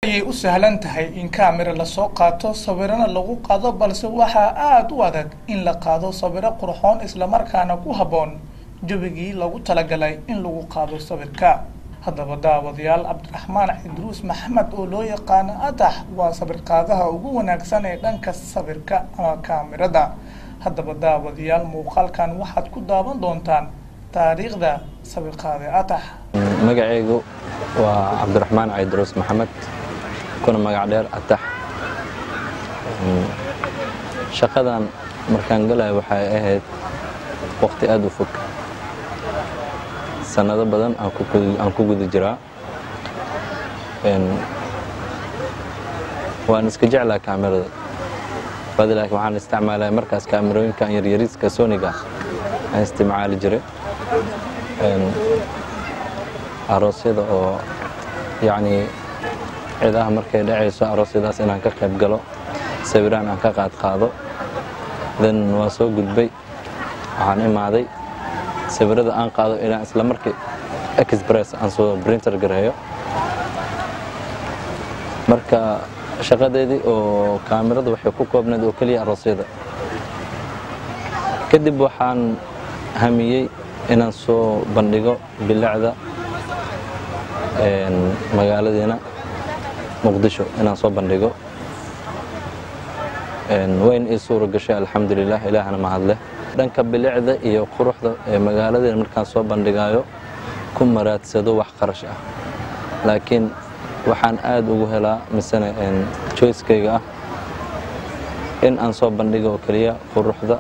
ayay u sahlan tahay in kaamira lasoo qaato sawirana lagu qaado balse waxaa aada u adag in la qaado sawiro qurxoon islamarkaana ku habboon jabigii lagu talagalay in lagu qaado sawirka haddaba daawadayaal cabdiraxmaan cidruus maxamed oo loo yaqaano adax waa sawirqaadaha ugu wanaagsan ee dhanka sawirka ama kaamirada haddaba daawadayaal muuqaalkan waxaad ku daawan doontaan taariikhda sawirqaade adax magacaygu waa cabdiraxmaan caydruus maxamed kuna magac dheer atax shaqadan markaan galaya waxay ahayd waqti aada u fog sanado badan aan ku guda jiraa waan iska jeclaa kaamirada badi laakiin waxaan isticmaalaya markaas kaamirooyinkan yaryariiska soniga aan isticmaali jiray aroosyada oo yacnii cidaha markay dhacayso aroosyadaas inaan ka qayb galo sawiraan aan ka qaad qaado then waa soo gudbay waxaan imaaday sawirada aan qaado inaan isla markii express aan soo printer gareeyo marka shaqadeedii oo kaamirada waxay ku koobnayd oo keliya aroosyada kadib waxaan hamiyey inaan soo bandhigo bilacda magaaladeena muqdisho inaan soo bandhigo wayn ii suura gashay alxamdulilah ilaahna mahadleh dhanka bilicda iyo quruxda ee magaaladeena markaan soo bandhigaayo ku maraadsado wax qarash ah laakiin waxaan aad ugu helaa misene joyskayga ah in aan soo bandhigo oo keliya quruxda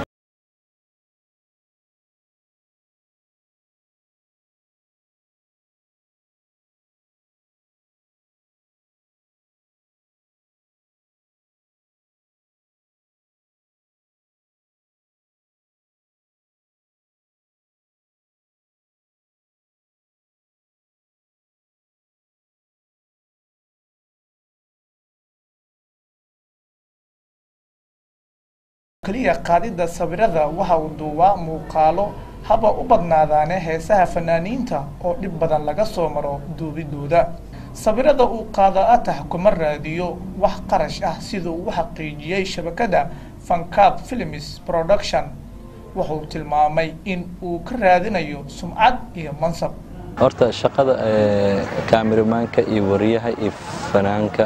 keliya qaadidda sawirada waxa uu duubaa muuqaalo haba u badnaadaane heesaha fanaaniinta oo dhib badan laga soo maro duubidooda sawirada uu qaado atax kuma raadiyo wax qarash ah siduu u xaqiijiyey shabakada fancab films production wuxuu tilmaamay in uu ka raadinayo sumcad iyo mansab horta shaqada kaamirimaanka iyo wariyaha iyo fanaanka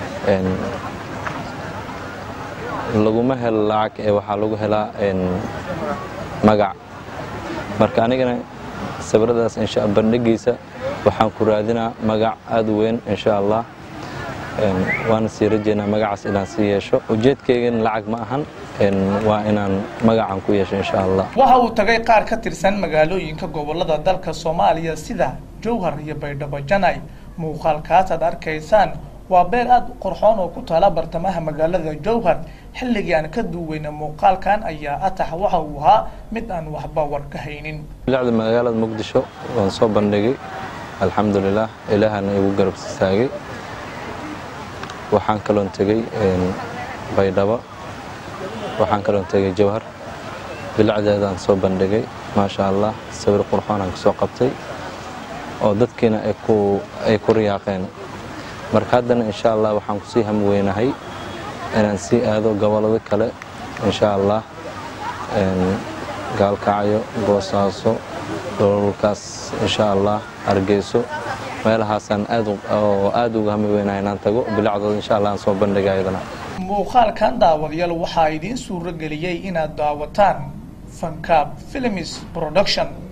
laguma helo lacag ee waxaa lagu helaa magac marka anigana sawiradaas bandhigiisa waxaan ku raadinaa magac aada u weyn insha allah waana sii rajeynaa magacaas inaan sii yeesho ujeedkaygana lacag ma ahan waa inaan magacan ku yeesho insha allah waxa uu tagay qaar ka tirsan magaalooyinka gobolada dalka soomaaliya sida jowhar iyo baydhabo janay muuqaalkaas aad arkaysaan waa beer aada u qorxoon oo ku taala bartamaha magaalada jowhar xilligii aan ka duuweyna muuqaalkan ayaa atax waxa uu ahaa mid aan waxba war ka haynin bilicda magaalada muqdisho waan soo bandhigay alxamdulilah ilaahana igu garab istaagay waxaan kaloon tegey baydhabo waxaan kaloon tegey jowhar bilicdeedaan soo bandhigay maasha allah sawir qurxoonaan kasoo qabtay oo dadkiina ay ku riyaaqeen marka haddana insha allah waxaan kusii hamweynahay inaan sii aado gobolado kale insha allah gaalkacyo boosaaso dholalkaas insha allah hargeyso meelahaasaan oo aad uga hami weynahay inaan tago bilacdooda insha allah aan soo bandhiga ayadana muuqaalkan daawadayaal waxaa idiin suuro geliyey inaad daawataan fancab films production